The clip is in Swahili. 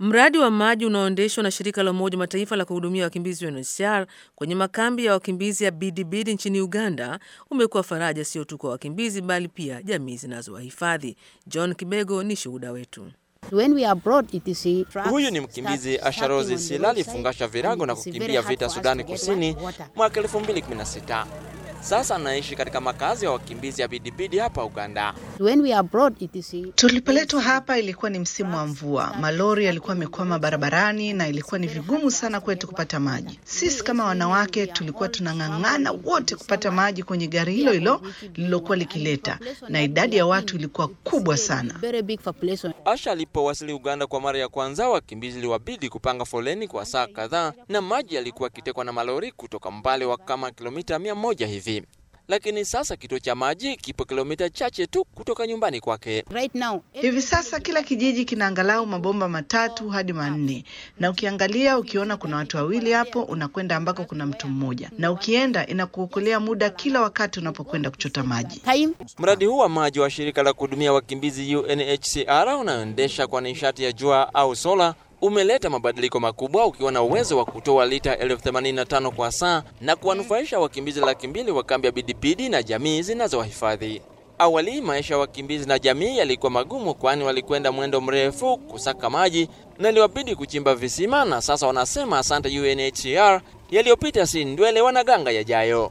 Mradi wa maji unaoendeshwa na shirika la Umoja Mataifa la kuhudumia wakimbizi UNHCR kwenye makambi ya wakimbizi ya Bidibidi nchini Uganda umekuwa faraja sio tu kwa wakimbizi bali pia jamii zinazowahifadhi. John Kibego ni shuhuda wetu. When we are abroad, it is a Huyu ni mkimbizi Asharozi Sila alifungasha virago na kukimbia vita Sudani Kusini mwaka 2016. Sasa anaishi katika makazi ya wakimbizi ya Bidibidi hapa Uganda. When we are abroad, it is a Tulipoletwa hapa ilikuwa ni msimu wa mvua, malori yalikuwa yamekwama barabarani na ilikuwa ni vigumu sana kwetu kupata maji. Sisi kama wanawake tulikuwa tunang'ang'ana wote kupata maji kwenye gari hilo hilo lililokuwa likileta, na idadi ya watu ilikuwa kubwa sana. very big population. Asha alipowasili Uganda kwa mara ya kwanza, wakimbizi liwabidi kupanga foleni kwa saa kadhaa, na maji yalikuwa yakitekwa na malori kutoka mbali wa kama kilomita mia moja hivi. Lakini sasa kituo cha maji kipo kilomita chache tu kutoka nyumbani kwake. Right now, Hivi sasa kila kijiji kina angalau mabomba matatu hadi manne, na ukiangalia ukiona kuna watu wawili hapo, unakwenda ambako kuna mtu mmoja, na ukienda inakuokolea muda kila wakati unapokwenda kuchota maji. time Mradi huu wa maji wa shirika la kuhudumia wakimbizi UNHCR unaoendesha kwa nishati ya jua au sola umeleta mabadiliko makubwa ukiwa na uwezo wa kutoa lita elfu themanini na tano kwa saa na kuwanufaisha wakimbizi laki mbili wa kambi ya Bidipidi na jamii zinazowahifadhi. Awali maisha ya wakimbizi na jamii yalikuwa magumu, kwani walikwenda mwendo mrefu kusaka maji na iliwabidi kuchimba visima, na sasa wanasema asante UNHCR, yaliyopita si ndwele, wanaganga yajayo.